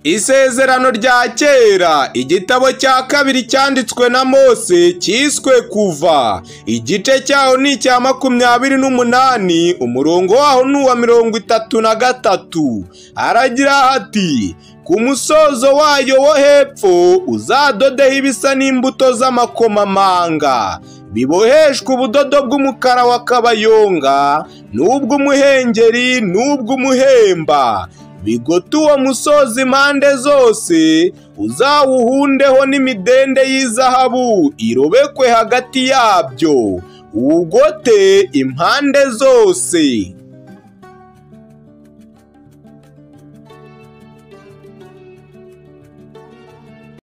Isezerano rya kera, igitabo cya kabiri cyanditswe na Mose cyiswe kuva. Igice cyaho ni icya makumyabiri n'umunani, umurongo waho ni uwa mirongo itatu na gatatu. Aragira ati, ku musozo wayo wo hepfo uzadodeho ibisa n'imbuto z'amakomamanga. biboheshwe ubudodo bw'umukara wa kabayonga n'ubw'umuhengeri n'ubw'umuhemba bigote uwo musozi impande zose uzawuhundeho n'imidende y'izahabu irobekwe hagati yabyo uwugote impande zose